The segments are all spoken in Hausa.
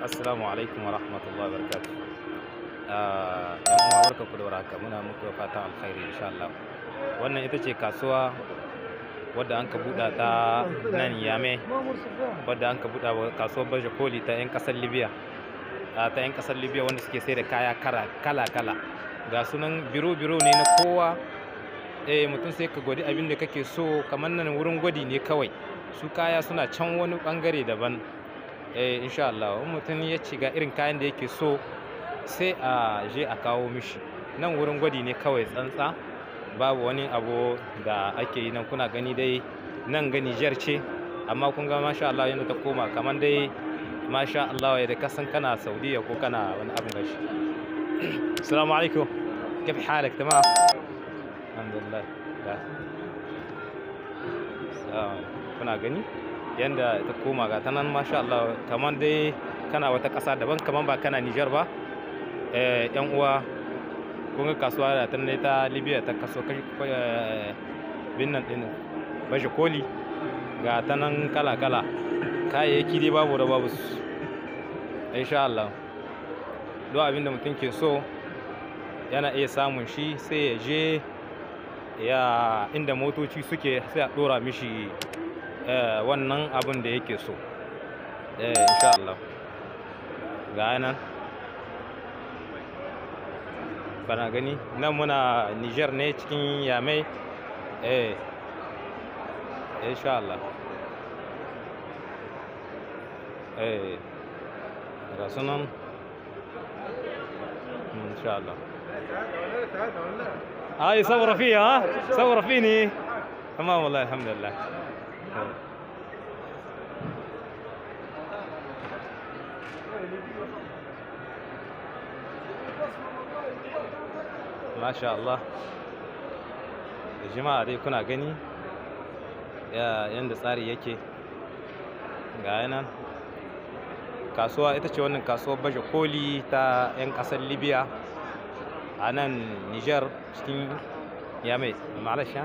Assalamu alaikum wa rahmatullahi wa barakatuh. Ah, Yan uwa barka ku da warhaka muna muku fatan alkhairi insha Allah. Wannan ita ce kasuwa wadda an ka buɗa ta nan Yame, wadda an ka buɗa wa kasuwar Baje Koli ta 'yan ƙasar Libya. Ah, ta 'yan ƙasar Libya wanda suke sai da kaya kala-kala. Ga sunan biro-biro ne na kowa. Eh mutum sai ka gwadi abin da kake so kamar nan wurin gwadi ne kawai. Su kaya suna can wani ɓangare daban. eh insha Allah in mutum ya ci ga irin kayan da yake so sai a je a kawo mishi nan wurin gwadi ne kawai tsantsa babu wani abu da ake yi nan kuna gani dai nan ga Niger ce amma kun ga masha Allah yadda ta koma kamar dai masha Allah yadda ka san kana Saudiya ko kana wani abin gashi assalamu alaikum كيف حالك تمام الحمد لله kuna gani yanda ta koma ga ta nan masha Allah kamar dai kana wata ƙasa daban kamar ba kana Nijar ba eh yan uwa kun ga kasuwa da ta ne ta Libya ta kaso bin nan din baje koli ga ta nan kala kala kayayyaki dai babu da babu su insha Allah duk abin da mutum ke so yana iya samun shi sai ya je ya inda motoci suke sai a ɗora mishi wannan abin da yake so insha Allah ga nan kana gani nan muna Niger ne cikin Yamai eh insha Allah eh ga sunan insha Allah هاي صورة فيها ها صورة فيني تمام والله الحمد لله ما sha Allah da jama'a dai kuna gani yadda tsari yake ga nan kasuwa ita ce wannan kasuwar baje koli ta 'yan ƙasar libya a nan niger cikin yamai malasha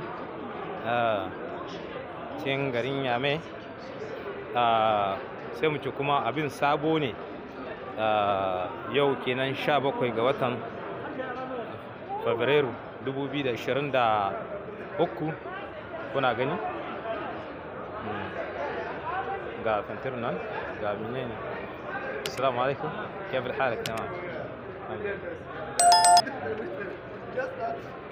cikin garin yamai sai mu ce kuma abin sabo ne yau kenan 17 ga watan fabrairu 2023 kuna gani ga fantir nan ga menene assalamu alaikum كيف حالك تمام